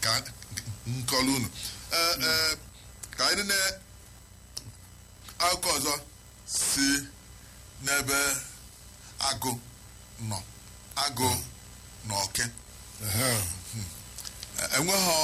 ka nkọlu unu Ee, ee, ka anyị na akụkọ ọzọ si n'ebe agụ nọ agụ na oke Ehe. enweghị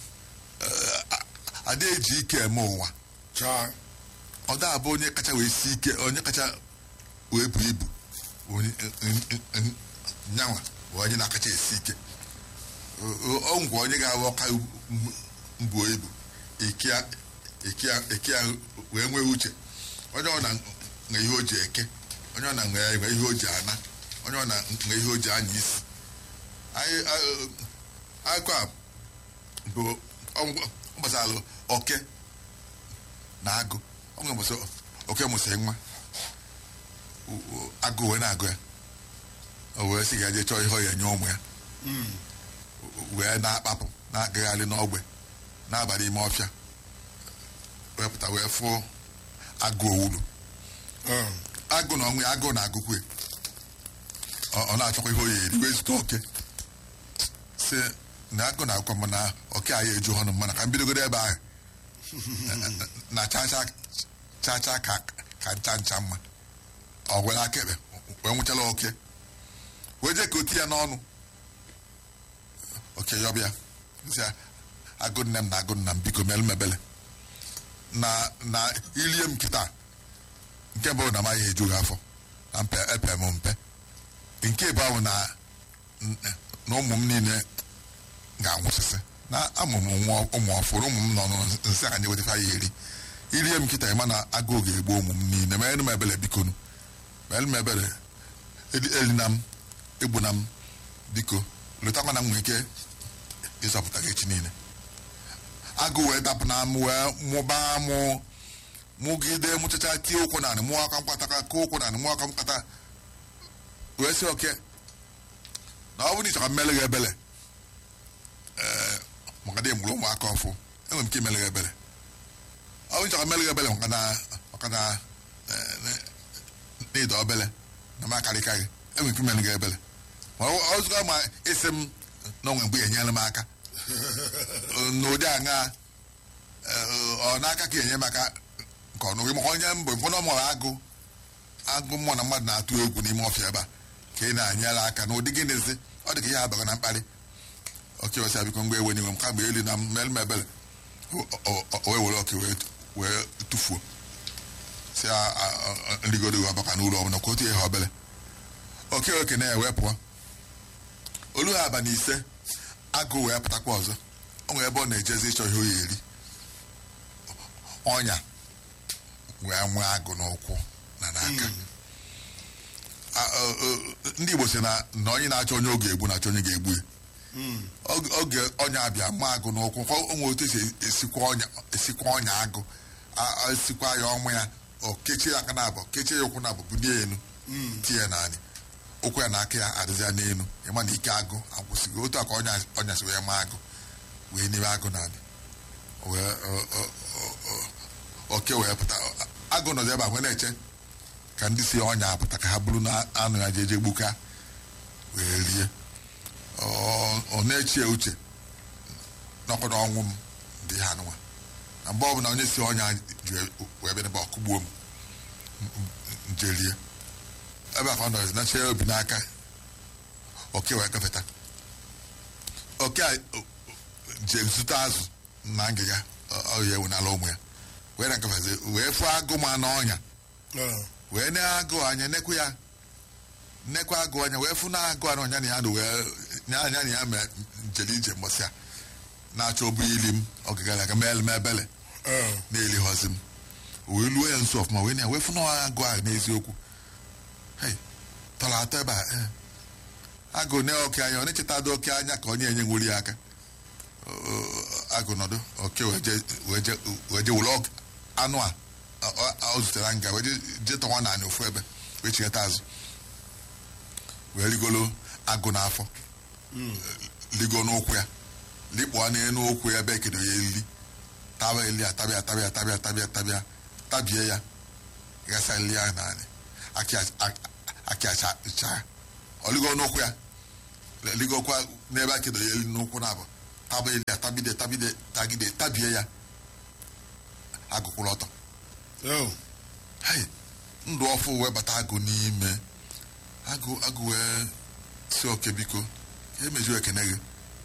ada eji ike eme ụwa Chaa. ọ da abụ onye kacha wee si ike onye kacha wee bu ibu onye nyanwa bụ onye na-akacha esi ike ọ ngwa onye ga-abụ ọka mbuo ibu ike ya- ike ya- ike ya wee nwee uche onye ọ na nwe ihe o ji eke onye ọ na nwe nwe ihe o ji ana onye ọ na nwe ihe o ji anya isi anyị akụ a bụ ọ gbasara oke na agụ ọ nwere mbọsị oke mụsịrị nwa U- u- agụ wee na-agụ ya o wee sị ga je chọọ ihe ọ ya nye ụmụ ya wee na-akpapụ na-agagharị n'ogbe n'abalị ime ọfịa wee pụta wee fụọ agụ owulu Ee. agụ na ọnwụ ya agụ na-agụkwe ọ ọ na-achọkwa ihe o ya eri wee zute oke si na agụ na-agụkwa m na oke anyị eju ọnụ mana ka m bidogoro ebe ahụ na chacha chacha ka ka ncha ncha mma ọ were aka ekpe wee nwụchala oke wee jee ka o ti ya n'ọnụ oke yọbịa sị ya, agụ nne m na agụ nna m biko mere m ebele na na ilie m kịta nke mbụ na amaghị eju gị afọ na mpe epe m mpe nke bụ ahụ na na ụmụ m niile ga-anwụsịsị na amụ m nwa ụmụ ọfụrụ ụmụ m nọ nsị ka nye wetafa ya eri irie m kịta ịma na agụụ ga-egbu ụmụ m niile mere m ebele bikonu mere m ebele Eli- elina m egbuna m biko letakwa na m nwere ike ịzọpụta gị echi niile agụ wee dapụ na m wee mụbaa mụ mụgide mụchacha tie ụkwụ narị mụọ aka mkpata ka kụọ ụkwụ narị mụọ aka mkpata wee sị oke na ọ bụrụ na ị chọrọ mmele gị ebele ee maka na emụrụ ụmụaka ọfụ enwere m ike imele gị ebele ọ bụrụ na ị chọrọ mmele gị ebele maka na maka na ee, na- na ịda obele na m akarịka gị enwere ike imele gị ebele ma ọ ọ zụga ma isi m na onwe mgbe enyere m aka n'ụdị aṅa ọ n'aka ka enye maka nke ọnụ gị maka onye mbụ mfụ na ọmụrụ agụ agụ mmụọ na mmadụ na-atụ egwu n'ime ọfịa ebe a ka ị na-anyere aka n'ụdị gịnịzi ọ dị ka ihe abaga na mkparị oke ọsịa biko ngwa ewe n'iwe m kamgbe elu na mmel m ebele o- o- o wee were oke wee wee tụfuo si nrigoro gị ọbaka n'ụlọ ọbụla ka otu ihe obele oke oke na-ewe pụọ olu ha abalị ise agụ wee pụtakwa ọzọ o nwere ebe ọ na-ejezi ịchọ ihe o ya eri ọnya wee nwee agụ n'ụkwụ na n'aka A- ọ- ọ- ndị Igbo si na na onye na-achọ onye oge egbu na-achọ onye ga-egbu ya Oge- oge ọnya abịa ma agụ n'ụkwụ kwa onwe otu esi esikwa ọnya esikwa ọnya agụ A- a- esikwa ya ọnwụ ya o kechie ya aka na abụọ kechie ya ụkwụ na abụọ bulie elu tie ya n'anị ụkwụ ya na aka ya adịzịa n'elu ịma na ike agụ agwụsịgo otu a ka ọnya ọnya si wee ma agụ wee n'ime agụ na-abịa wee ọ- ọ- ọ- ọ- oke wee pụta agụ nọzi ebe a wee na-eche ka ndị si ọnya apụta ka ha bụrụ na anụ ya jeje gbuka wee rie ọ ọ na-echi ya uche nọkwa n'ọnwụ m dị ha nụwa na mgbe ọbụla onye si ọnya ji wee bịa n'ebe ọkụgbuo m nje rie ebe a ka ọ nọzi na-eche ya obi n'aka oke wee gafeta oke a je zụta azụ na ngịga ọ ya ewu n'ala ụmụ ya wee na nkafezi wee fụọ agụ ma n'ọnya Ee. wee ne agụ anya nekwu ya nnekwa agụ anya wee fụ na agụ anụ ọnya na ya na wee nya anya na ya mee njeli ije mbọsị a na-achọ obu ili m ọgịgara aga meele m ebele Ee. na-elighọzi m wee luo ya nso ọfụma wee na ya wee fụ na agụ ahụ n'eziokwu hei tọrọ atọ ebe a ee. agụ ne oke anya ọ na-echeta dị oke anya ka onye enye nwuri ya aka agụ nọdụ oke wee je wee je wee je were ọk- anụ a ọ- ọ- ọ zutere nga wee je- je tọwa naanị ofu ebe wee chighata azụ wee rigolo agụ n'afọ ligo n'ụkwụ ya likpọọ n'elu ụkwụ ya ebe ekedo ya eriri taba eli atabịa atabịa atabịa atabịa atabịa tabie ya gasa eli ya naanị akị acha ọ ligo n'ụkwụ ya ligokwa n'ebe akedo ya eri n'ụkwụ na abụ tabili ya tabide tabide tagide tabie ya agụkwụrụ ọtọ Oh. hei ndụ ọfụ wee bata agụ n'ime agụ agụ wee si oke biko ka emeju ekene gị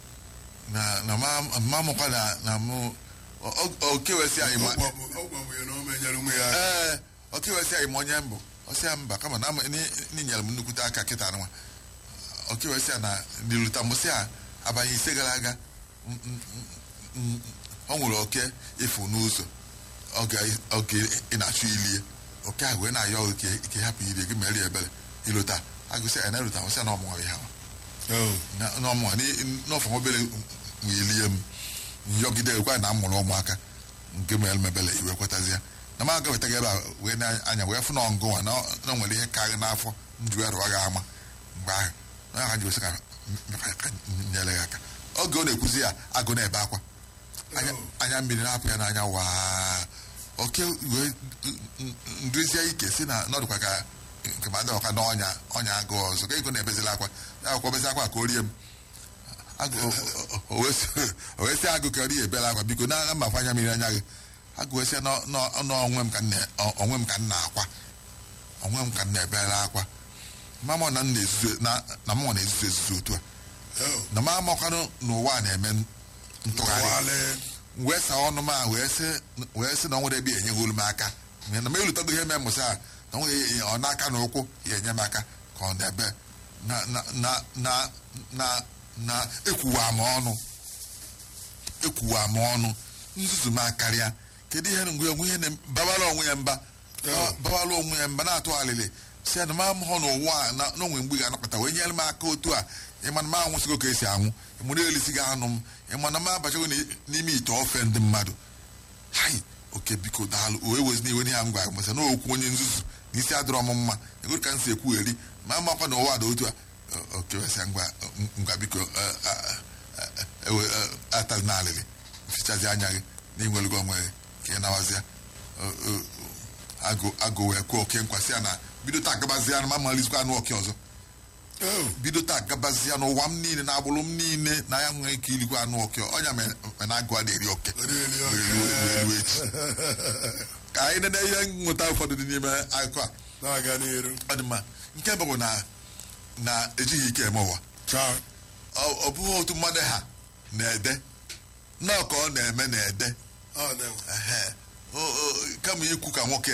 na na ma ma mụkwa na na mụ o- o- oke wee si anyị ma Ọ gwabụ- ọ gwabụ ya na o menyere onwe ya aka. ee oke wee si anyị ma onye mbụ ọsị ya mba kama na ama- ni- ni nyere m nnukwute aka kịta nwa oke wee si ya na n'iluta mụsị ya abanye ise gara aga m- m- m- m- ọ nwere oke ịfụ n'ụzọ oge oge ị na-achụ ilie oke ahụ wee na-ayọ oke ike hapụ iri gị mere ya ebere ilota agụsị ya na eluta mụsị ya na ọmụnwa ya ha Oh. na- n'ọmụnwa n'ọfọ obere ilie m nyọgide gwa na amụrụ ụmụaka nke mere mebele iwe kwetazi ya na m aga wetaghị ebe a wee na-anya wee fụ na ọngụnwa na na o nwere ihe karị n'afọ nju rụọ gị ama mgbe ahụ na ha ji wesị ka m- ka m nyere gị aka oge ọ na-ekwuzi ya agụ na-ebe akwa anya anya mmiri na-apụ ya n'anya waa oke wee nduzie ike si na nọdụkwa ka nke ma dị ọka n'ọnya ọnya agụ ọzọ ka ego na-ebezila akwa ya akwụkwọ bezi akwa ka o rie m agụ o- o wee sị- o wee sị agụ ka ọ rie ebela akwa biko na mmakwa anya mmiri anya gị agụ wee sị nọ- nọ- n'onwe m ka m na- ọ- onwe m ka m na-akwa onwe m ka m na-ebela akwa mama na m na-ezuzu na na mụnwa na-ezuzu ezuzu otu a Oh. na m amakwanụ n'ụwa a na-eme ntụgharị Wale. wee saa ọnụ m a wee sị wee sị na ọ nwere ebe enye olu m aka na m elutago ihe mee mụsị a na ọ nwere ihe- ọ n'aka na ụkwụ ya enye m aka ka ọ na-ebe na na na na na na ekwuwa m ọnụ ekwuwa m ọnụ nzuzu m akarịa kedu ihe mgbe onwe ihe na- babara onwe ya mba Oh. babara onwe ya mba na-atụ alịlị si ya na m amụghọ n'ụwa a na na onwe mgbe ị ga-anapụta wee nyere m aka otu a ịma na m anwụsịgo ka esi anwụ ịmụrụ elisigo anụ m ịma na m abachago n'i- n'ime ite ofe ndị mmadụ hai oke biko daalụ o ewezi n'iwe n'ihe m gwara masa na okwu onye nzuzu na isi adịrọ m mma egoro ka m si ekwu eri ma amakwa na ụwa dị otu a o- oke wesịa ngwa ngwa biko eh, eh, eh, ewe eh, atali na alịlị fichazi anya gị na inwelugo onwe gị ka ị nawazịa O- o- agụ agụ wee kwuo oke nkwasị ya na bido taa gabazịa na ma malizikwa anụ oke ọzọ Oh. bido taa gabazịa n'ụwa m niile na agbụrụ m niile na ya nwee ike irikwa anụ oke ọnya mere na agụ a na-eri oke Eri oke. wee ruo echi ka anyị nene ihe mmụta ụfọdụ dị n'ime akụkọ a Na-aga n'iru. ọ dị mma nke bụ na na ejighị ike eme ụwa Cha. ọ ọ bụghị otu mmadụ ha na-ede nnọọ ka ọ na-eme na-ede Ọ na-enwe. Ehe. O- o- kama ikwu ka nwoke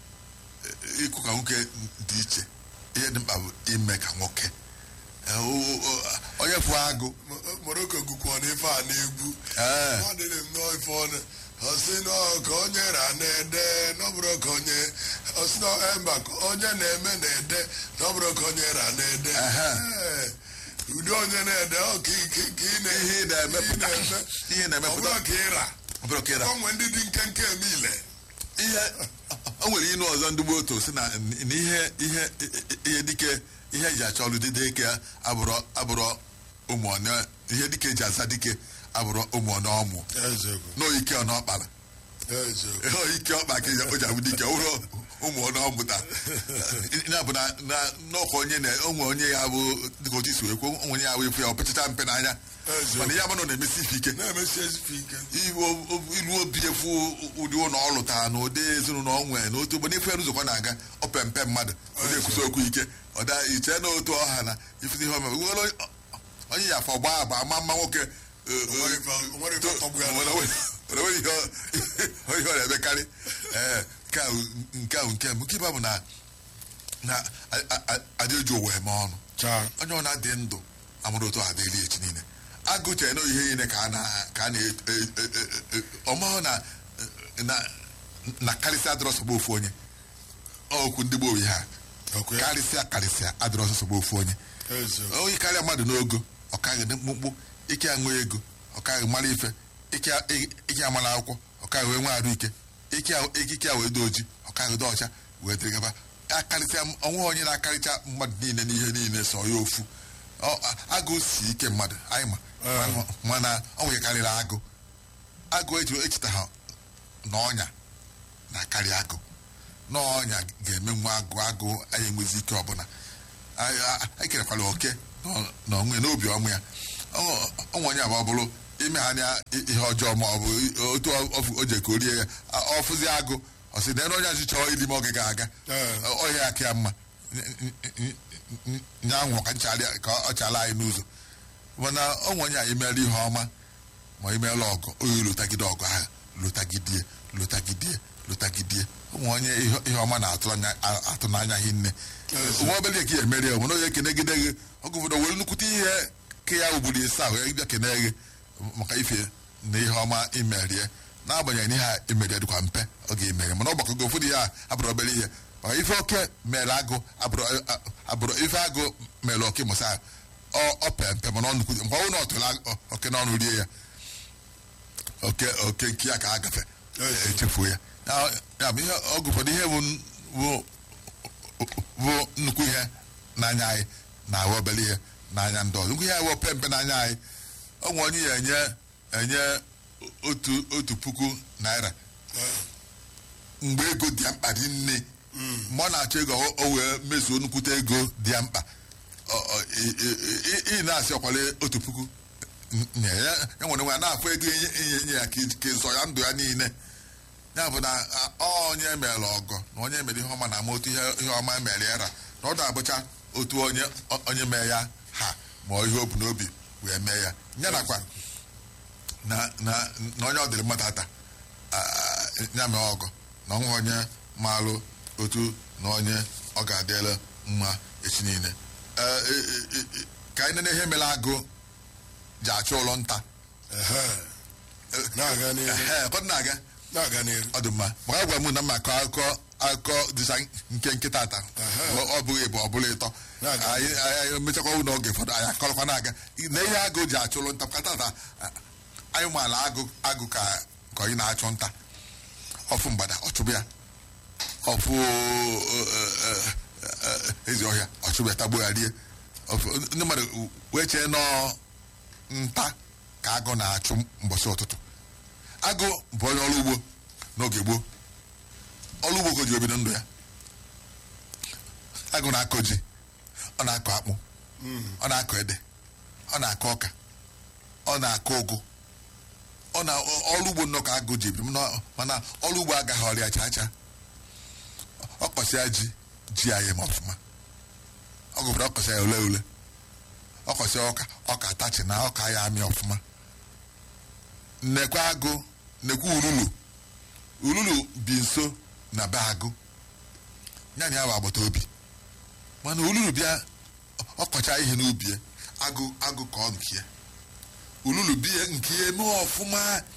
eh, ikwu ka nwoke dị iche ihe dị mkpa bụ ime ka nwoke Eh, o- o- onye fụ agụ Mo- Morocco gụkwa n'ife a na-egwu. Ee. Ọ dịrị m nnọọ ife ọnụ. Ọ sị nọ ka onye ra na-ede n'ọbụrụ ka onye ọ sị nọ eh, mba ka onye na-eme na-ede n'ọbụrụ ka onye ra na-ede. Ehe. Ee. Ụdị onye na-ede ọ ka ị- ka- ka ị na- ihe ị na-emepụta ị na-eme. ihe Ọ na-emepụta bụrụ ka ị ra. ọ bụrụ ka ịra Ọ nwee ndị dị nkenke eme ile. ihe o nwere inu ọzọ ndị gboo otu si na na ihe ihe ihe dike ihe eji achọ ọrụ dịde ike abụrụ abụrụ ụmụ ọnụ ihe dike eji aza dike abụrụ ụmụ ọnụ ọmụ Eziokwu. n'oike ọ n'ọkpara Eziokwu. ihe ike ọkpa ka o ji abụ dike ụrụ ụmụ ọnụ ọmụta ya bụ na na n'ọkwa onye na onwe onye ya bụ dịka otu isi wee kwuo onwe onye ya bụ efu ya o pechacha mpe n'anya Eziokwu. mana ya bụ na ọ na-emesi ife ike Na-emesi ezigbo ike. ilu ilu obi efu ụdị ụlọ ọ lụtara na ụdị ezinụlọ ọ nwere na otu ụgbọ n'ife nzukọ na-aga ọ pempe mmadụ ọ na-ekwusi okwu ike ọ da iche na otu ọha na ifụzi ihe omeme nwere onye- onye ya afọ gbaa agba ama mma nwoke eh, eh, O nwere ife- o nwere ife tọgbụ ya nwere- nwere- nwere ihe ọ- ihe ọ na-emekarị Ee, nke ahụ nke ahụ nke mbụ nke ịba bụ na na a- a- a- adị eji ụwa eme ọnụ Cha. onye ọ na-adị ndụ amụrụ otu a dịrị echi niile agụchere na ihe niile ka a na ka a na ọmahụ na na na karịsịa adịrọ sọgba ofu onye okwu ndị gboo ha Okwe. karịsịa karịsịa adịrọ sọgba ofu onye Eziokwu. onye karịa mmadụ n'ogo ọkaghị dị mkpụmkpụ ike aṅụ ego ọkaghị mara ife ike ike amara akwụkwọ ọkaghị wee nwee arụ ike ike a- ikike a wee dị oji ọkaghị dị ọcha wee dịrị gaba akarịsịa onwe onye na-akarịcha mmadụ niile n'ihe niile so ya ofu Ọ- a- agụ si ike mmadụ anyị ma Ee. mana ọ nwere karịrị agụ agụ eji echeta ha na ọnya na-akarị agụ n'ọnya ga-eme nwa agụ agụ anyị enwezi ike ọbụla anyị anyị kerekwala oke nọ- n'onwe n'obi ọmụ ya ọnwa onye abụ ọ bụrụ ime ha anya ihe ọjọọ ma ọ bụ otu ọfụ- o je ka o rie ya a- ọfụzi agụ ọ sị na onye ọchị chọrọ ili m oge ga-aga Ee. ọhịa aka ya mma nya anwụ ka nchara ka ọ chala anyị n'ụzọ mana ọ nwe onye anyị mere ihe ọma ma imeela ọgụ oyi lụtagide ọgụ ahụ lụtagidie lụtagidie lụtagidie ụmụ onye ihe ihe ọma na-atụ anya- a- atụ n'anya hinne nwa obele ka ya emeri ya mana onye kenegide gị ọgụ ụfọdụ were nnukwute ihe ka ya ugburu isi ahụ ya bịa kene gị maka ife na ihe ọma imerie n'agbanyeghị na ihe a imerie dịkwa mpe ọ ga-emere mana ọgbakọ gị ụfọdụ ihe a abụrụ obere ihe maka ife oke mere agụ abụrụ abụrụ ife agụ mere oke mụsa ọ ọ pee mpe mana ọ nnukwu mgbe ọ na ọ tụrụ ag- oke n'ọnụ rie ya oke oke nke ya ka a gafe Yes. echefuo ya Ya- ya bụ ihe ọgụ ụfọdụ ihe bụ n- bụ bụ nnukwu ihe n'anya anyị na-awụ obere ihe n'anya ndị ọzọ nnukwu ihe awụ pe mpe n'anya anyị ọ nwe onye ya enye enye otu otu puku naira mgbe ego dị ya mkpa dị nne mgbe ọ na-achọ ego o- o wee mezuo nnukwute ego dị ya mkpa ọ- ọ- ị- ị- ị- ị na-asị ọkwale otu puku nye ya ya nwere nwe ya na-afụ ego inye inye inye ya ka ij- ka ịzọ ya ndụ ya niile ya bụ na a- ọ onye mere ọgọ na onye mere ihe ọma na ama otu ihe ihe ọma mere ya ra na ọ na-abụcha otu onye o- onye mee ya ha ma ọ ihe o bu n'obi wee mee ya ya nakwa na na na onye ọ dịrị mmadụ ata ah, ya mee ọgọ na ọnwa onye maalụ otu na onye ọ ga-adịla mma echi niile Eh, eh, eh, eh, ka anyị nene ihe mere agụ ji achụ ụlọ nta Ehe. na-aga n'ihu Ehe, ụfọdụ na-aga na-aga n'ihu ọ dị mma maka gwa m na mma akọ akụkọ akụkọ dịsa nke nke tata ọ bụghị bụ ọ bụla ịtọ Na-aga. anyị anyị mechakwa n'oge ụfọdụ anyị akọrọkwa na-aga na ihe agụ ji achụrụ nta ka tata anyị maala agụ agụ ka ka onye na-achụ nta ọfụ mgbada ọchụbụ ya ọfụ eh, eh, eh, ezi ọhịa ọchụbụ ya tagbuo ya rie Ọfụ- ndị mmadụ wee chee nọ nta ka agụ na-achụ mbọchị ụtụtụ agụ bụ onye ọrụ ugbo n'oge gboo ọrụ ugbo ka o ji ebido ndụ ya agụ na-akọ ji ọ na-akọ akpụ ọ na-akọ ede ọ na-akọ ọka ọ na-akọ ụgụ ọ na ọrụ ugbo nnọọ ka agụ ji ebido mana- mana ọrụ ugbo agaghị ọrịa chaa chaa ọ kọsịa ji ji anyị ma ọfụma ọ gụpụrụ ọkọsịa ya ule ule ọkọsịa ọka ọka atachi na ọka ya amị ọfụma nnekwa agụ nnekwa ululu ululu bi nso na be agụ ya na ya bụ agbata obi mana ululu bịa ọkọcha ihe n'ubi ya agụ agụ ka ọ nke ya ululu bie nke ya eme ọfụma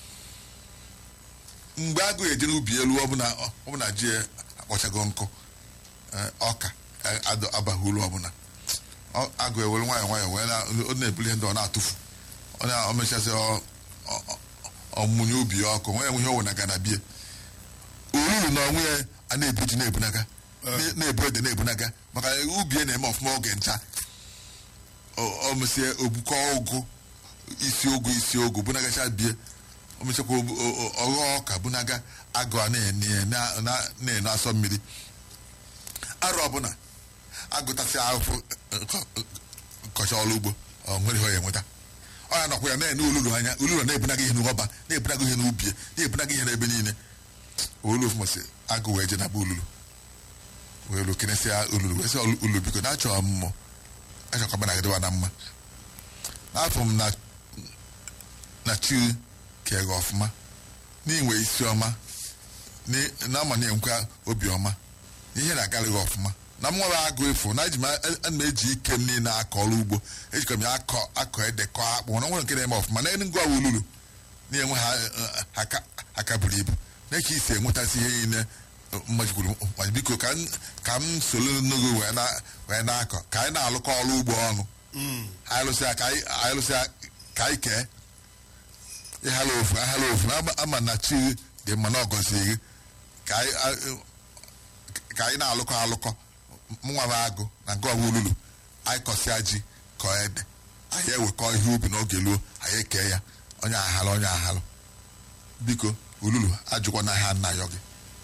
mgbe agụ eje n'ubi elu ọbụla ọbụla ji ya akpọchago nkụ eh, ọka eh, adọ- abaghị ulu ọbụla Ọ- agụ ewere nwayọọ nwayọọ wee na- ọ na-ebuli ihe ndị ọ na-atụfu ọ na- o mechasị ọ- ọ- ọ- ọmụnye ubi ya ọkụ nwere ihe o wenaga na bie olulu na onwe ya a na-ebu ji na-ebunaga na- na-ebu ede na-ebunaga maka ubi ya na-eme ọfụma oge ncha o mesie ogbukọ ụgụ isi ụgụ isi ụgụ bunagacha bie o mechakwa obu- o- o- ọghọ ọka bunaga agụ a na-ene ya na- na- na-ene asọ mmiri arụ ọbụla agụtasị ahụfụ kọcha ọrụ ugbo ọ nwere ihe ọ ya enweta ọ ya nọkwa ya na-ene olulu anya olulu na-ebunaga ihe n'ọba na-ebunaga ihe n'ubi na-ebunaga ihe n'ebe niile olu mụsị agụ wee je na be olulu wee lu kenesịa olulu wee sị "Olu- olulu biko na achọ mmụọ achọkwa mana gịdịwa na mma n'afọ m na na chi kege ọfụma n'inwe isi ọma ni- na ama na-enwekwa obi ọma na ihe na-agara gị ọfụma na m nwere agụ efu na eji m ana m eji ike m niile akọ ọrụ ugbo ejikọ m ya akọ akọ ede kọọ akpụ na nwere nke na-eme ọfụma na ngwa ululu na-enwe ha eh, aka aka buru ibu na ka isi enwetasị ihe niile mmajikwuru ma biko ka m ka m soro n'oge wee na- wee na-akọ ka anyị na-alụkọ ọrụ ugbo ọnụ anyị lụsịa ka anyị anyị lụsịa ka anyị kee ịhala ofu ahala ofu ama- ama na chi dị mma na ọgọzi gị ka anyị a- ka anyị na-alụkọ alụkọ mụnwa m agụ na nke ọwa ululu anyị kọsịa ji kọọ ede anyị ewekọ ihe ubi n'oge luo anyị ekee ya onye ahalụ onye ahalụ biko ululu ajụkwa na ha nna yọ gị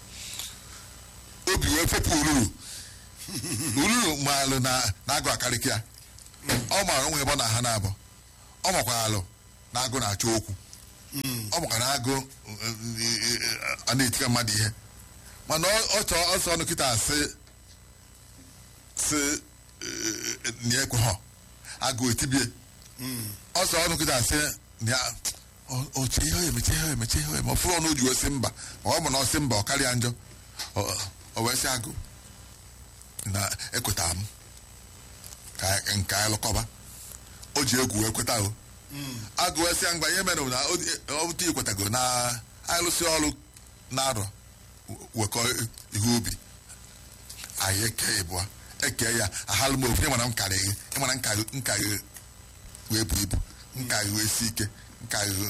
obi wee fepụ ululu ululu maalụ na na agụ akarịka ya ọ maara onwe ebe ọ na ha na-abụ ọ makwa alụ na agụ na-achọ okwu ọ bụkwa na agụ a na-etika mmadụ ihe mana ọ chọọ ọsọ ọnụ kịta asị si na ekwe ha agụ etibie ọsọ ọnụ kịta asị na oche ihe emeche ihe emeche ihe eme ọfụrụ ọnụ ji osi mba ọ bụ na ọsị mba ọ karịa njọ o wee sị agụ na ekweta m ka nke anyị lụkọba o ji egwu wee kweta o agụ wee sị ya mgba ihe mere na ọbụta ikwetago na anyị lụsị ọrụ na-arọ wekọ ihe ubi anyị eke ịbụa eke ya ahalụ m ofu ịmana m karịghị ịmana nka gị wee bu ibu nka gị wee si ike nka gị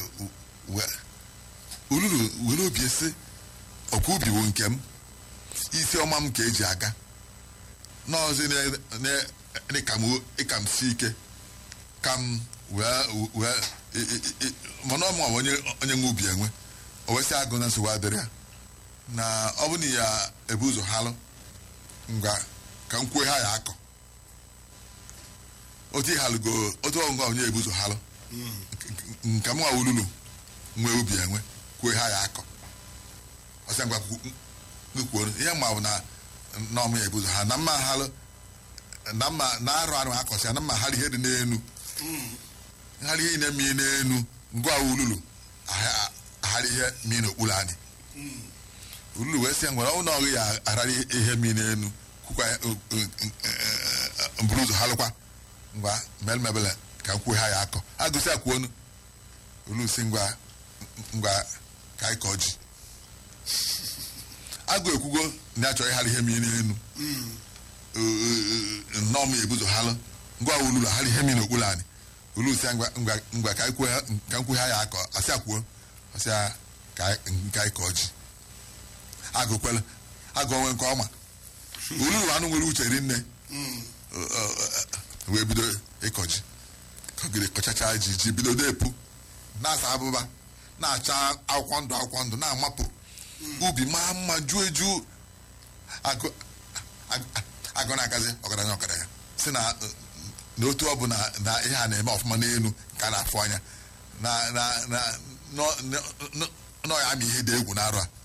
ululu were obi esi ọkwa ubi bụ nke m isi ọma m ka eji aga n'ọzi ịka m si ike ka m wee mana ọmụ onye nwe ubi enwe o wesị agụ na nsogbu adịrị ya na ọ bụ na ya ebu ụzọ halụ ngwa ka m kwue ha ya akọ otu ịhalụgo otu ọngwa onye ebu ụzọ halụ nke m nwa ululu nwee ubi enwe kwue ha ya akọ ọsị ngwa kwuo ihe ma bụ na n'ọmụ ya ebu ụzọ ha na mma halụ na mma na arụ arụ akọsị ya na mma halụ ihe dị n'enu ngharị ihe na-eme n'enu ngwa ululu agharị ihe mmiri n'okpuru anyị ululu wee sị ngwara ọnwụ na ọghị ya agharị ihe mmiri n'enu kwukwa mburu ụzọ halụkwa ngwa melmebele ka m kwuo ha ya akọ agụsị akwuonu ulu si ngwa ngwa ka anyị kọọ ji agụ ekwugo na achọ ịghara ihe mmiri n'enu nnọọ m ebuzo halụ ngwa ululu agharị ihe mmiri n'okpuru anyị ulu si ngwa ka m kwuo ha ya akọ asị akwuo asị ka anyị kọọ ji agụ kwele agụ onwe nke ọma olulu anụ nwere uche rinne wee bido ịkọ ji kọgide kọchacha ji ji bido na-epu na-asa abụba na-acha akwụkwọ ndụ akwụkwọ ndụ na-amapụ ubi maa mma juo eju agụ na-agazi ọgaranya ọgaranya si na n'otu ọ bụ na ihe a na-eme ọfụma n'elu ka a na-afụ anya nọ ya ama ihe dị egwu na arụ a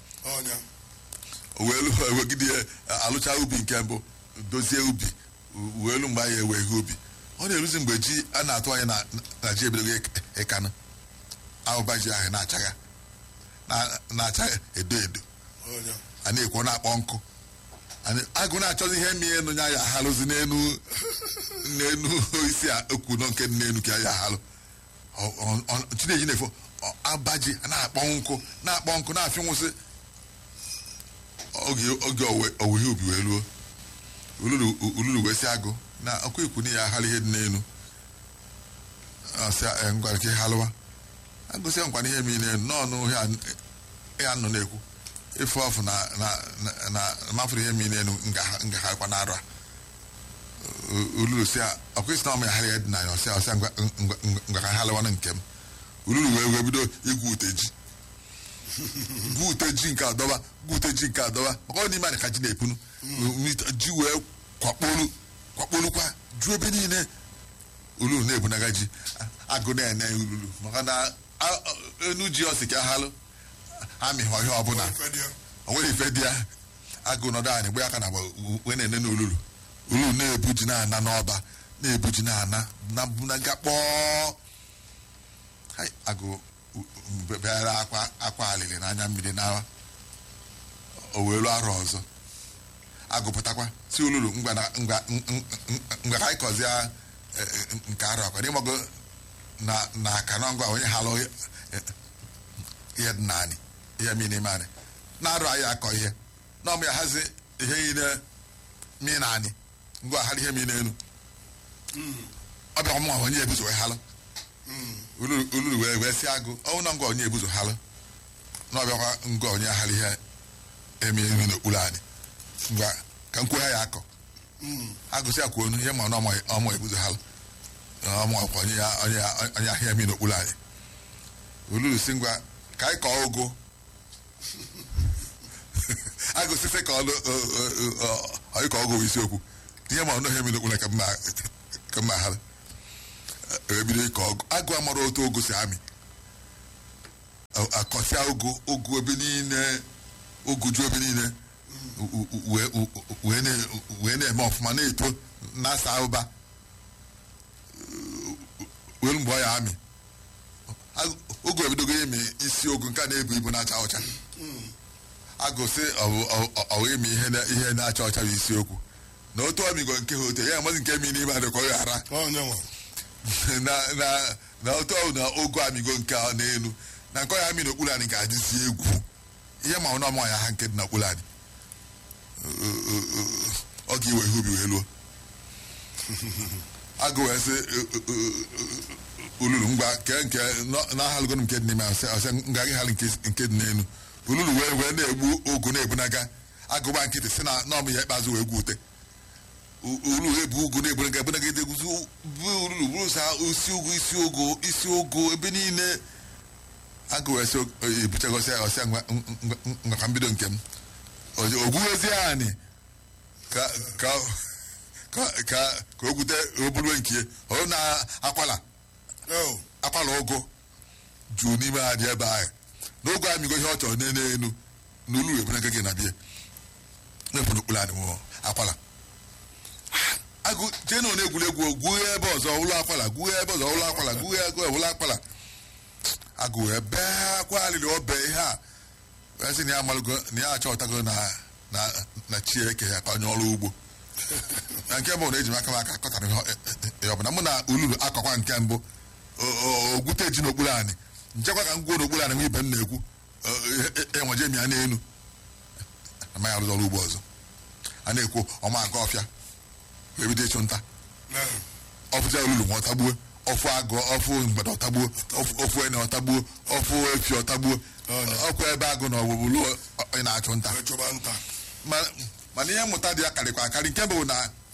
wegide alụcha ubi nke mbụ dozie ubi welu mgbe anyị ewe ihe ubi ọ na-eruzi mgbe ji a na-atụ anya na ji ebidogo ịkanụ ahụba ji ahụ na-achagha na-acha edo edo a na-ekwo na-akpọ nkụ agụ na-achọzi ihe mmiri enu ya ya ahalụzi n'enu n'enu isi a okwu nọ nke n'enu ka ya ahalụ chineji na-efo abaji na-akpọ nkụ na-akpọ nkụ na-afị nwụsị oge owuwe ihe ubi wee ruo ululu wee si agụ na ọkụ ikwu na ya aghara ihe dị n'elu ngwara ka halụwa agụsị nkwana ihe mmiri n'elu n'ọnụ ya nọ na-ekwu ife ọfụ na mafụrụ ihe mmiri n'elu ngagharịkwa na arụ a ululu si ọkụ isi na ọmụ ya aghara ihe dị na ya ọsịa ọsịa ngwa ka halụwanụ nke m ululu wee wee bido igwu ute ji gwute ji nke adọba gwute ji nke adọba maka ọ n'ime anyị ka ji na-epunu ji wee kwakpolu kwakpolukwa ju ebe niile ululu na-ebunaga ji agụ na-ene ululu maka na enu ji ọsị ka halụ amịghị ọhịa ọbụla o nwere ife dị ya agụ nọdụ anyị gbe aka na agba wee na-ene n'olulu ululu na-ebu ji na-ana n'ọba na-ebu ji na-ana na bunaga kpọọ agụ bịara akwa akwa alili n'anya mmiri na o wee lụọ arọ ọzọ agụpụtakwa si olulu ngwa ka anyị kọzie nke arọ akwa n'ịgbago na aka na ngwa onye halụ ihe dị naanị ihe mmiri n'ime anyị na-arụ anyị akọ ihe na ọmụ ya hazi ihe niile mmiri naanị ngwa hara ihe mmiri n'elu ọ bịa ọmụ onye ebuzo wee halụ ululu wee wee si agụ ọnwụ na ngwa onye ebuzo halụ na ọbịakwa ngwa onye aghara ihe eme emi n'okpuru anyị ngwa ka nkwụ ha ya akọ agụsị akwụ onu ihe ma na ọmụ ebuzo halụ ọmụ ọkwa onye onye ahịa emi n'okpuru anyị ululu si ngwa ka anyị kọọ ụgụ agụsịsị ka ọyị kọọ ụgụ bụ isiokwu ihe ma ọnụ ha emi n'okpuru ka mma halụ ebido ịkọ ọgụ agụ amara otu ogo si amị a- akọsịa ogu ogu ebe niile ogu ju ebe niile u- u- wee u- u- wee na- wee na-eme ọfụma na-eto na-asa ụba wee mgbe ọ ya amị Ag- ogu ebidogo imi isi ogu nke a na-ebu ibu na-acha ọcha agụsị ọwụ imi ihe na- ihe na-acha ọcha bụ isiokwu na otu ọmigo nke ha ote ya amaghị nke mi n'ime adịkọ ya ghara onye nwe na na na otu ọwụ na ogu amigo nke a n'elu na nke ọ ya amị n'okpuru anyị ga-adịzi egwu ihe ma ọ na ọma ya ha nke dị n'okpuru anyị ọ ga-iwe ihe ubi wee luo agụ wee sị ululu ngwa kee nke na-ahalụgon nke dị n'ime ahụ ọsị nga gị halụ nke dị n'elu ululu wee wee na-egbu ogu na-ebunaga agụba nkịtị si na n'ọmụ ya ikpeazụ wee gwute ulu ebu ugu na-ebunaga ebunaga edeguzi bụ ululu bụrụ sa isi ugu isi ogo isi ogo ebe niile agụ wee sị ebuchagosi ya ọsịa ngwa ngwa- ngwa ka mbido nke m ogwughezi anyị ka ka ka ka ka o gwute obulu nke ọ na-akwala o akwala ụgụ juu n'ime ha dị ebe ahụ n'oge amigo ihe ọ chọrọ n'elu elu n'olu ebere gị na bie na-efu n'okpuru anyị nwụọ akwala agụ jee na ọ na-egwuregwu gwuo ebe ọzọ ụlọ akwala gwuo ebe ọzọ ụlọ akwala gwuo ego ụlọ akwala agụ wee bee akwa alịrị ọbe ihe a wee sị na ya amalụgo na ya achọtago na na na chi eke ya ka onye ọrụ ugbo na nke mbụ na eji m aka m aka akọtara ihe ihe ọbụla mụ na ululu akọkwa nke mbụ o- o- ogwute ji n'okpuru anyị nchekwa ka m gwuo n'okpuru anyị nwe ibe m na-ekwu enweje m ya n'elu amaghị arụzi ọrụ ugbo ọzọ a na-ekwu ọma aga ọfịa wee bido ịchụ nta na ọfụja olulu nwa ọtagbuo ọfụ agụ ọfụ mgbede ọtagbuo ọfụ- ọfụ ene ọtagbuo ọfụ efi ọtagbuo ọkwa ebe agụ na ọgbụgbulu ị na-achụ nta chụba nta Ma- mana ihe mmụta dị ya karịkwa akarị nke bụ na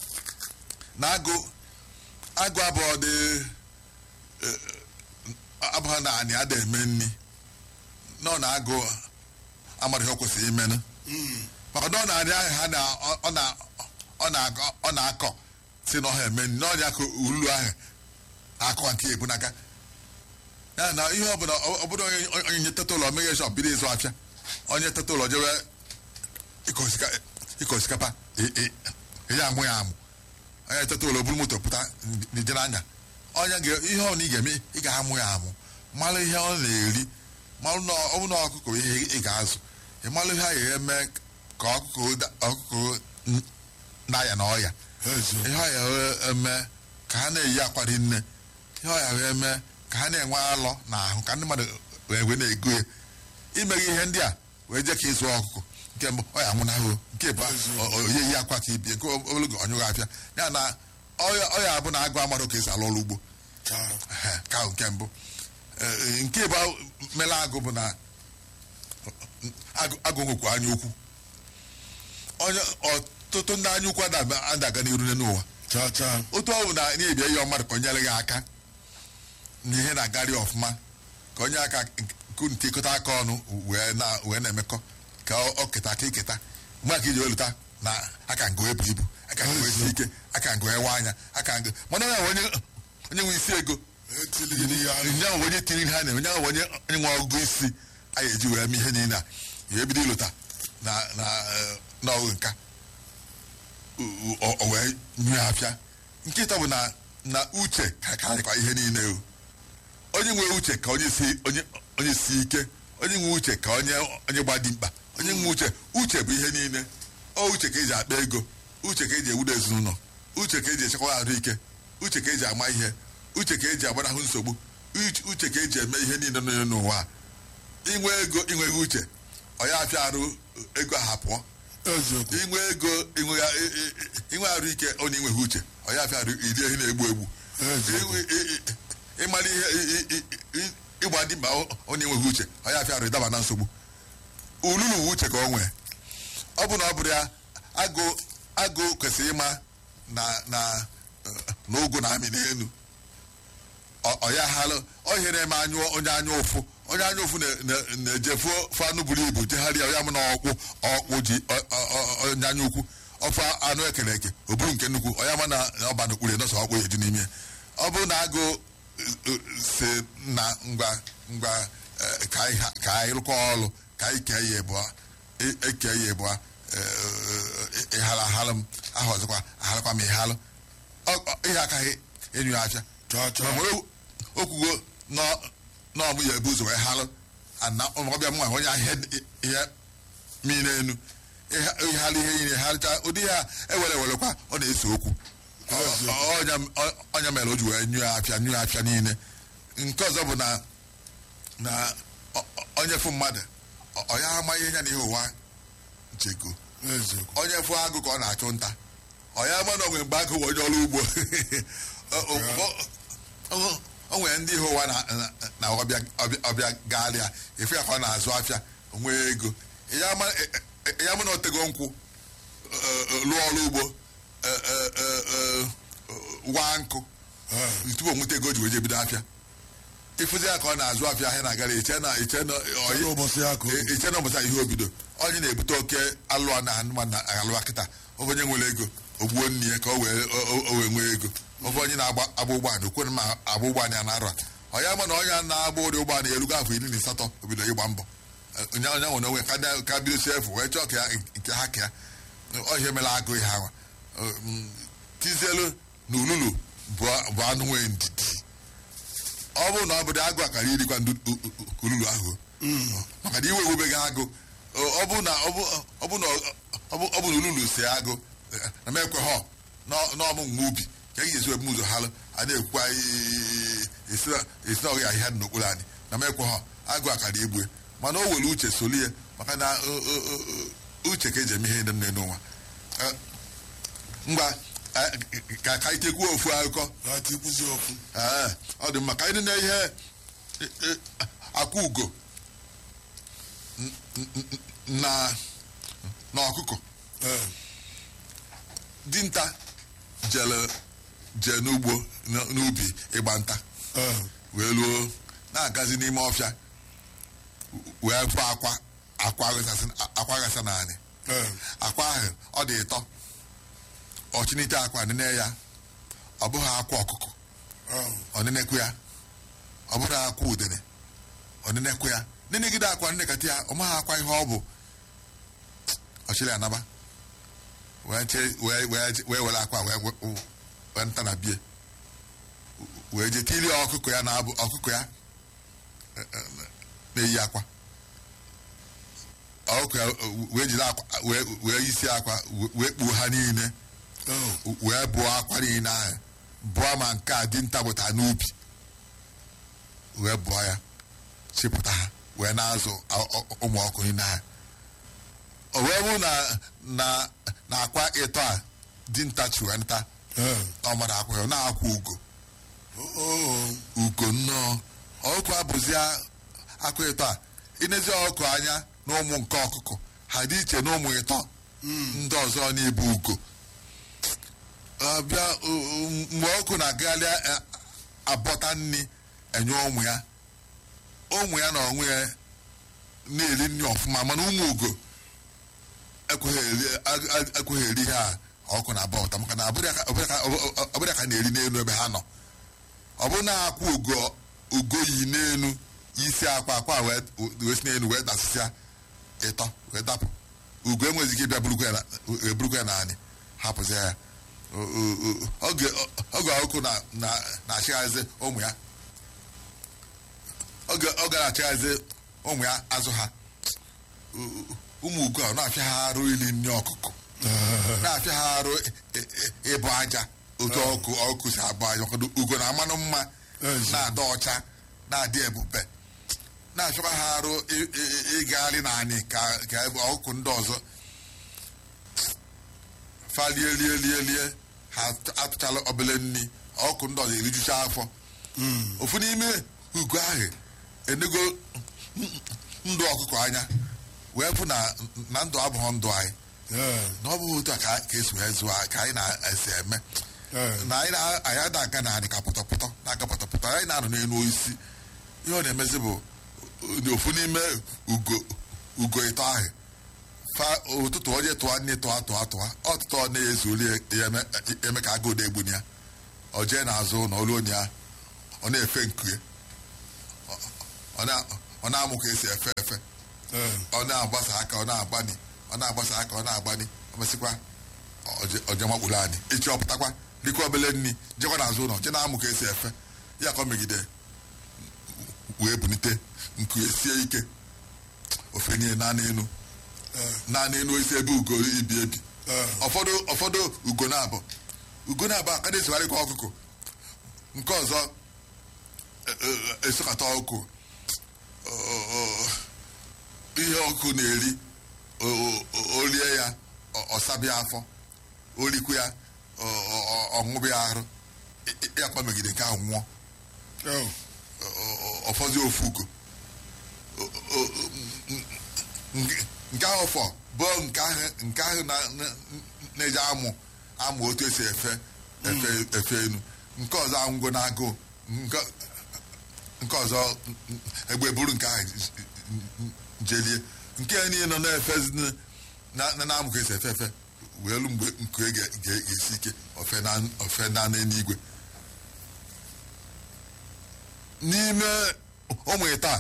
na agụ agụ abụọ dị eh, abụọ na anyị ada eme nri nọ na agụ amara ihe o kwesịrị imenụ maka na ọ na-arị ahụ ha na ọ na ọ na-akọ ọ na-akọ si na ọha eme nri n'ọnya ka ululu ahụ akọ nke ebunaka ya na ihe ọbụla ọbụla onye onye nye teta ụlọ meghe shọp bido ịzụ afịa onye teta ụlọ jewe ịkọ osika- ịkọ osikapa ị- ị- ị ya amụ ya amụ onye teta ụlọ buru moto pụta n'ije n'anya onye ga ihe ọ na ị ga-eme ị ga-amụ ya amụ mara ihe ọ na-eri malụ na ọ bụ na ọkụkọ bụ ihe ị ga-azụ ị malụ ihe a ga-eme ka ọkụkọ da- ọkụkọ n- na-aya na ọya ezi ihe ọ ya eme ka ha na-eyi akwa dị nne ihe ọ ya eme ka ha na-enwe alọ na ahụ ka ndị mmadụ wee wee na-ego ya imeghị ihe ndị a wee jee ka ịzụ ọkụkọ nke mbụ ọ ya nwụnahụ nke bụ onye yi akwa ka ibie nke ogologo ọnyụghị afịa ya na ọya ọ ya bụ na agụ amadụ ka esi alụ ọrụ ugbo ka Ehe, ka ahụ nke mbụ Ee, nke bụ mere agụ bụ na agụ agụ nwekwa anya ukwu onye ọtụtụ ndị anya ukwu ada- adaga n'iru n'ụwa cha cha otu ọ bụ na ị na-ebia ihe mmadụ ka o nyere gị aka na ihe na-agarị ọfụma ka onye aka nke ntikọta aka ọnụ wee na- wee na-emekọ ka ọ ọ keta aka iketa mgbe aka iji weluta na aka ngo ebu ibu aka ngo esi ike aka ngo ewe anya aka ngo mana onye ahụ onye onye nwe isi ego etili ya onye ahụ onye tiri ha na onye ahụ onye onye nwe ọgụgụ isi a ga-eji wee mee ihe niile a ya ebido ịlụta na na eh, n'ọgụ nka o- o o wee nyue afịa nkịta bụ na na uche ka karịkwa ihe niile o onye nwe uche ka onye si onye onye si ike onye nwe uche ka onye onye gbadi mkpa onye nwe uche uche bụ ihe niile ọ uche ka eji akpa ego uche ka eji ewudo ezinụlọ uche ka eji echekwa ahụike uche ka eji ama ihe uche ka eji agbanahụ nsogbu uche uche ka eji eme ihe niile nọ n'ụwa a. inwe ego inweghị uche ọ ya afịa arụ ego ahụ pụọ eziokwu inwe ego inwe i- i- i- inwe arụ ike onye inweghị uche ọ ya afịa arụ iri ehi na-egbu egbu eziokwu Inwe- i- i- ịmara ihe i- i- i- ịgba dị mkpa onye enweghị uche ọ ya afịa arụ ịdaba na nsogbu ululu uwe uche ka ọ nwee ọ bụ na ọ bụrụ ya agụ agụ kwesịrị ịma na na na ụgụ na amị n'elu Ọ- ọ ya halụ ọ ihe na-eme anyụ onye anya ụfụ onye anya ụfụ na- na- na-ejefu ofe anụ buru ibu jegharịa ya mụ na ọkpụ ọkpụ ji ọ- ọ- ọ- onye anya ukwu ofe anụ ekere eke o buru nke nnukwu ọ ya ma na ọba n'okpuru nọsọ ọkpụ ya eju n'ime ya. ọ bụrụ na agụ eh, eh, si na ngwa ngwa eh, ka anyị ha- ka anyị rụkọ ọrụ ka anyị kee ya ịbụa e- eke ya ịbụa ịhala ahalụ m aha ọzọkwa ahalụkwa m ịhalụ Ọ- ọ- ihe akaghị enyu ya afịa chọọ chọọ ma o- okwugo n'ọmụ ya ebu ụzọ wee halụ ana ọbịa m nwa onye ahịa ihe mmiri enu ịhalụ ihe niile halụcha ụdị ya ewere ewerekwa ọ na-ese okwu Ọ- ọ- ọnya- ọ- ọnya mere o ji wee nyụọ afịa nyụọ afịa niile nke ọzọ bụ na na ọ- ọ- onye fụ mmadụ ọ- ọ ya ama ihe ya na ihe ụwa cheko eziokwu onye fụ agụ ka ọ na-achụ nta ọ ya ama na onwe mgbe agụ bụ onye ọrụ ugbo O- o- o- o- o nwere ndị ihe ụwa na- na- na ọbịa ọbịa- ọbịa gaalịa efu ya ka ọ na-azụ afịa nwee ego ya ama e- e- ya ama na otego nkwụ e- e- lụọ ọrụ ugbo e- e- e- e- waa nkụ tupu o nweta ego o ji wee je bido afịa ịfụzi ya ka ọ na-azụ afịa ahịa na-agara iche na iche na ọ- Kedu ụbọchị ya ka o E- iche na ụbọchị ihe obido onye na-ebute oke alụọ na anụmanụ na alụwa kịta ofe onye nwere ego ogbuo nne ya ka o wee o- o- o wee nwee ego ofe onye na-agba agba ụgbọala okwere ma agba ụgbọala ya na-arụ a ọ ya ma na onye na-agba ụdị ụgbọala ya erugo afọ iri na asatọ obido ịgba mbọ onye onye nwere onwe ka na- ka bido si efu wee chọọ ka ya nke ha ka ya ọ ihe mere agụ ihe ahụ tizielu na ululu bụ bụ anụ nwee ndidi ọ bụrụ na ọ bụrụ agụ akara irikwa ndị u- u- u- ululu ahụ maka na iwe ewubeghị agụ ọ ọ bụ na ọ bụ ọ bụ na ọ bụ ọ bụ na ululu si agụ eh, na m ekwe họ n'ọmụ nwa ubi ka e ga-esi ebu ụzọ halụ a na-ekwukwa i- esi na- esi na ọghị ahịhịa dị n'okpuru anyị na m ekwe họ agụ akara igbue mana o were uche soli ya maka na o- o- o- uche ka eji eme ihe dị m n'ụwa Eh, ngwa eh, ka ka anyị tekwuo ofu akụkọ na tikwuzi okwu Ee, ọ dị mma ka anyị na ihe e- e, akwa ugo n- n- n- na na ọkụkọ Ee, dinta jere jee n'ugbo n- n'ubi ịgba nta ee, wee luo na-agazi n'ime ọfịa wee bụ akwa akwa ghasasị- akwa ghasa naanị ee, akwa ahụ ọ dị ịtọ ọchịnite akwa nene ya ọ bụghị akwa ọkụkọ ee, ọnịnekwu ya ọ bụrụ akwa udene ọnịnekwu ya nenegide akwa nnekata ya ọ maghị akwa ihe ọ bụ ọchịrị anaba wee che- wee wee- wee were akwa wee wee- wee nta na bie wee je tili ọkụkọ ya na-abụ ọkụkọ ya eh, eh, na-eyi akwa ọkụkọ ya wee jiri akwa wee wee isi akwa wee kpuo ha niile ee, wee bụọ akwa niile ahụ bụọ ma nke a dinta bụta n'ubi wee bụọ ya chịpụta ha wee na-azụ a- ọ- ụmụ ọkụ niile ahụ o wee bụ na na na akwa ịtọ a dinta chụrụ nta ee, ọ mara akwa ya ọ na-akwa ugo oo, ugo nnọọ ọkụ abụzi akwa ịtọ a inezi ọkụ anya na ụmụ nke ọkụkọ ha dị iche na ụmụ ịtọ ndị ọzọ na-ebu ugo abịa o- o- mgbe ọkụ na-agagharị a- abọta nri enye ụmụ ya ụmụ ya na onwe ya na-eri nri ọfụma mana ụmụ ugo ekweghị eri- ag- ag- ekweghị eri ha ọkụ na-aba ụta maka na ọbụrụ ya ka- ọbụrụ ya ka- ọbụrụ ya ka na-eri n'elu ebe ha nọ ọ bụrụ na akwa ugo ugo yi n'elu isi akwa akwa wee wee si n'elu wee dasịsịa ịtọ wee dapụ ugo enweghịzi ike ịbịa burukwa ya na- eburukwa ya naanị hapụzi ya O- o- o- oge oge ọkụ na na na-achịghazi ụmụ ya oge oge na-achịghazi ụmụ ya azụ ha U- u- ụmụ ugo a na-afịa ha arụ ili nri ọkụkọ na-afịa ha arụ ị- ị- ịbụ aja otu ọkụ ọkụ si abụ aja maka na ugo na amanụ mma Ezi. na-adị ọcha na-adị ebube na-afịakwa ha arụ ị- ị- ịgagharị naanị ka ka ebe ọkụkụ ndị ọzọ fa lie lie lie lie ha atụchala obele nri ọkụ ndị ọzọ erijucha afọ ofu n'ime ugo ahụ enego ndụ ọkụkọ anya wee fụ na na ndụ abụghị ndụ anyị ee, na ọ bụghị otu a ka ka esi wee zụọ ka anyị na-esi eme ee, na anyị na- anyị ada aga na anyị ka pọtọpọtọ na-aga pọtọpọtọ anyị na-anọ n'elu osisi ihe ọ na-emezi bụ uh, ofu n'ime ugo ugo ịtọ ahụ fa ụtụtụ onye tụọ nne tụọ tụọ tụọ ọtụtụ ọ na-ezuli ya eme- eme ka agụụ na-egbuni ya ọ jee n'azụ na olu onye ya ọ na-efe nkue ọ na- ọ ọ na-amụ ka esi efe efe ee, ọ na-agbasa aka ọ na-agbani ọ na-agbasa aka ọ na-agbani ọ mesịkwa ọje makpụrụ anyị echi ọ pụtakwa dịka obele nri jekwa n'azụ ụlọ je na-amụ ka esi efe ya ka ọ megide wee bunite nku esie ike ofe niile naanị enu ee, naanị enu isi ebe ugo ibi ebi ee, ụfọdụ ụfọdụ ugo na-abụ ugo na-abụ aka na-esogharịkwa ọkụkọ nke ọzọ e- e- esokata ọkụ o- o- ihe ọkụ na-eri o- o- o- o rie ya ọ- ọsabịa afọ o rikwu ya ọ- ọ- ọ- ọṅụbịa arụ ị- ị- ya kpamegide nke ahụ nwụọ oh, ọ- ọ- ọfọzi ofu ugo O- o- o- nke- nke ahụ fọ bụ nke ahụ nke ahụ na- na- na-eji amụ amụ otu esi efe efe efe enu nke ọzọ angwo na agụụ nke nke ọzọ egbe buru nke ahụ jelie nke ya niile nọ na-efe na na- na-amụ ka esi efe efe wee lu mgbe nke ga- ga- ga-esi ike ofe na ofe na n'eluigwe n'ime ụmụ taa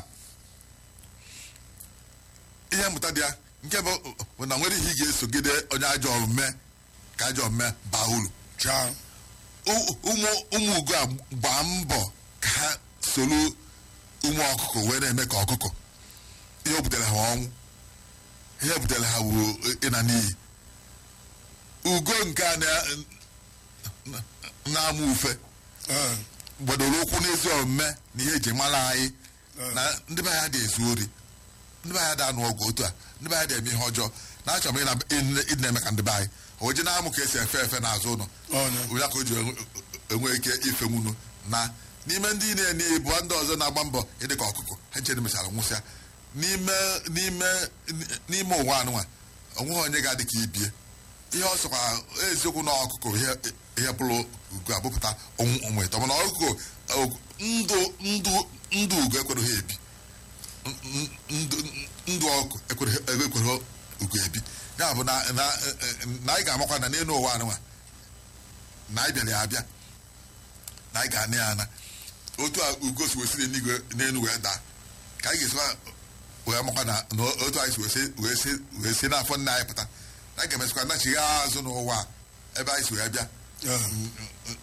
ihe mmụta dị ya nke bụ bụ na nwere ihe ị ga-esogide onye ajọ omume ka ajọ omume baa uru chaa U- ụmụ ụmụ ugo a gbaa mbọ ka ha soro ụmụ ọkụkọ wee na-eme ka ọkụkọ ihe o butere ha ọnwụ ihe butere ha wuru ịna n'iyi ugo nke a na- na- na-amụ ufe ee, gbadoro ụkwụ n'ezi omume na ihe eji mara anyị Ee. na ndị be anyị dị ezu ori ndị be anyị dị anụ ọgụ otu a ndị be anyị dị eme ihe ọjọọ na-achọ m ịna- ịna- ịna eme ka ndị be anyị o ji na-amụ ka esi efe efe n'azụ ụlọ onye, onye ka o ji enwe- enwe ike ife nwunu na n'ime ndị na-eni bụ ndị ọzọ na-agba mbọ ịdị ka ọkụkọ ha nchere mechara nwụsịa n'ime n'ime n'ime ụwa anụnwa onweghị onye ga-adị ka ibie ihe ọ sọkwa eziokwu na ọkụkọ ihe ihe bụrụ ugo abụpụta ụmụ ụmụ ịtọ mana ọkụkọ ọ- ndụ ndụ ndụ ugo ekwere ha ebi N- ndụ ndụ ọkụ ekwere ekwere ugo ebi ya bụ na na na anyị ga-amakwa na n'elu ụwa anụnwa na anyị bịara ya abịa na anyị ga-ana ya ana otu a ugo si wesiri n'igwe n'elu wee daa ka anyị ga-esikwa wee makwa na na otu anyị si wee si- wee si- wee si n'afọ nna anyị pụta na anyị ga-emesikwa nachigha azụ n'ụwa a, ebe anyị si wee bịa ee,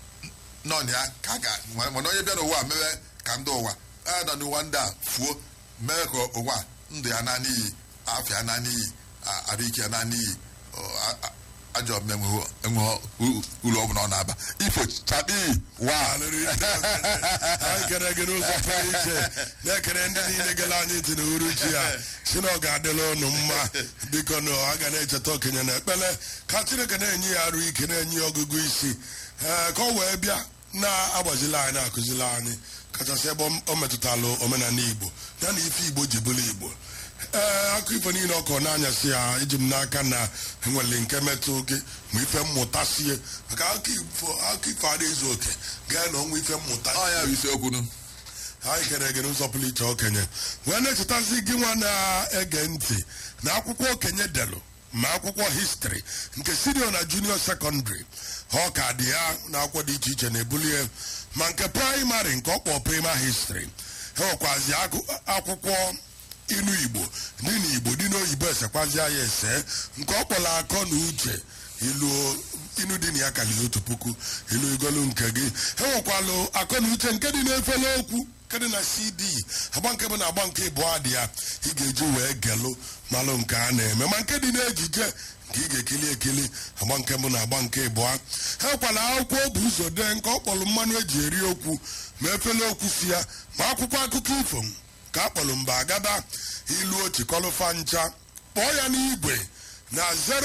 nọ na ya ka a ga mana onye bịa n'ụwa a mewe ka ndị ụwa a nọ n'ụwa ndị a fuo mee ka ụwa a, ndụ ya na n'iyi afọ ya na n'iyi a- arụ ike ya na n'iyi ọ, a- a- ajọ omume enweghị uru ọ bụla ọ na-aba ifo chapi wa alụrụ ite. anyị kere gị n'ụzọ pụrụ iche na-ekere ndị niile gara anyị ntị n'uhuruchi ya si na ọ ga-adịla ụnụ mma biko na a ga na-echeta okenye na ekpele ka chineke na-enye ya arụ ike na-enye ya ọgụgụ isi ee ka ọ wee bịa na-agbazila anyị na-akụzili anyị kachasị ebe o metụtalụ omenala igbo ya na ife igbo ji bụrụ igbo ee akụ ifo niile ọkọ n'anyasị ya iji m n'aka na enwere nke metụ gị ma ife mmụta sie maka akụ ifo akụ ifo adịghị ezu oke gaa na ọnwa ife mmụta ọ ya bụ isiokwu nu anyị kere gị n'ụzọ pụrụ iche okenye wee na-echetazi gị nwa na-ege ntị na akwụkwọ okenye delụ ma akwụkwọ histri nke sinio na junior secondary ọ ka dị ya na akwụkwọ dị iche iche na-ebulie ma nke praịmarị nke ọkpọ prima histri enwekwazi agụ- akwụkwọ inu igbo dị n'igbo dị n'oyibo esekwazi ya ese nke ọ kpọrọ akọ na uche ilu inu dị na ya karịrị otu puku ilu igolu nke gị enwekwalụ akọ na uche nke dị n'efere okwu nke dị na cd agba nke bụ na agba nke ịbụọ dị ya ị ga-eji wee gelụ malụ nke a na-eme ma nke dị n'ejije nke ị ga-ekili ekili agba nke bụ na agba nke ịbụọ enwekwala akwụkwọ o bụ ụzọ dee nke ọ kpọrọ mmanụ eji eri okwu ma efere okwu si ya ma akwụkwọ akụkọ ifo ka a kpọrọ mba agaba ilu ochikọlụfa ncha kpọọ ya n'igwe na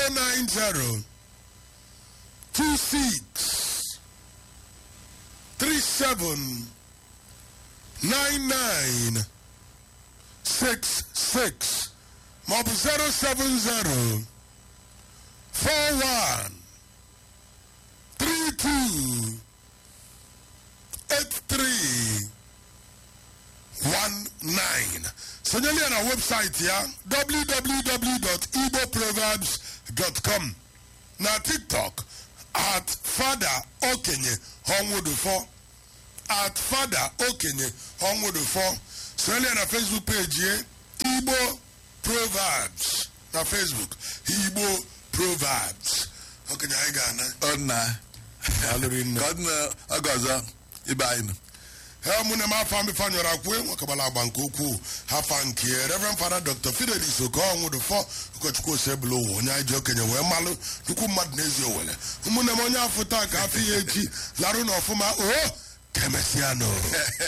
090 26 37 99 66 maọbụ 070 41 32 83 19 sonyeli ya na webụsaịtị ya www.igboproverbs.com na tiktok at fada okenye ọnwụdụfọ at fada okenye ọnwụdụfọ soelia na facebook page ye igbo proverbs na facebook igbo proverbs okenye anyị ga-ana ọ na alụrị nne ka ọ dị na oge ọzọ ibe anyị nọ ha mụne m afọ mbefa nyọrọ akwụ nwekabala agba nke ukwuu hafa nke reverend fada dr fidelis okonwụdụfọ ụkọchukwu osebụla ụwa onye anyị ji okenye wee malụ nnukwu mmadụ n'ezi owere ụmụnne m onye afọ taa ka afọ ya echi larụ n'ọfụma o ka emesịa nụ